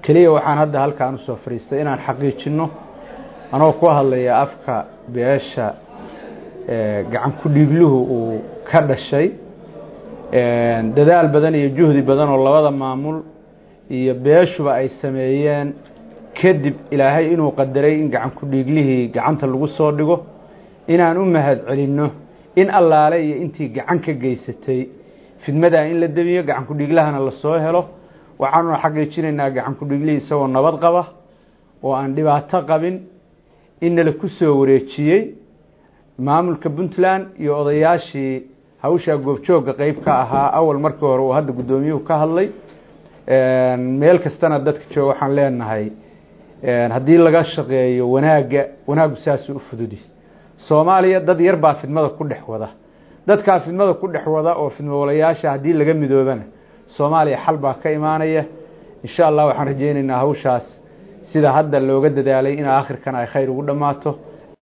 keliya waxaan hadda halkaan usoo fadhiistay inaan xaqiijinno anoo ku hadlaya afka beesha gacan ku dhiigluhu uu ka dhashay dadaal badan iyo juhdi badan oo labada maamul iyo beeshuba ay sameeyeen kadib ilaahay inuu qadaray in gacan ku dhiiglihii gacanta lagu soo dhigo inaan u mahad celinno in allaale iyo intii gacan ka geysatay fidmadaa in la demiyo gacan ku dhiiglahana lasoo helo waxaanuna xaqiijinaynaa gacan ku dhiiglihii isagoo nabad qaba oo aan dhibaato qabin innala ku soo wareejiyey maamulka puntland iyo odayaashii hawshaa goobjoogga qeyb ka ahaa awal markii hore uu hadda guddoomiyuhu ka hadlay meel kastana dadka jooga waxaan leenahay haddii laga shaqeeyo wanaagga wanaaggu saasuu u fududi soomaaliya dad yar baa fidmada ku dhex wada dadkaa fidmada ku dhex wada oo fidmowalayaasha haddii laga midoobana soomaaliya xal baa ka imaanaya insha allah waxaan rajaynaynaa hawshaas sida hadda looga dadaalay in aakhirkan ay khayr ugu dhammaato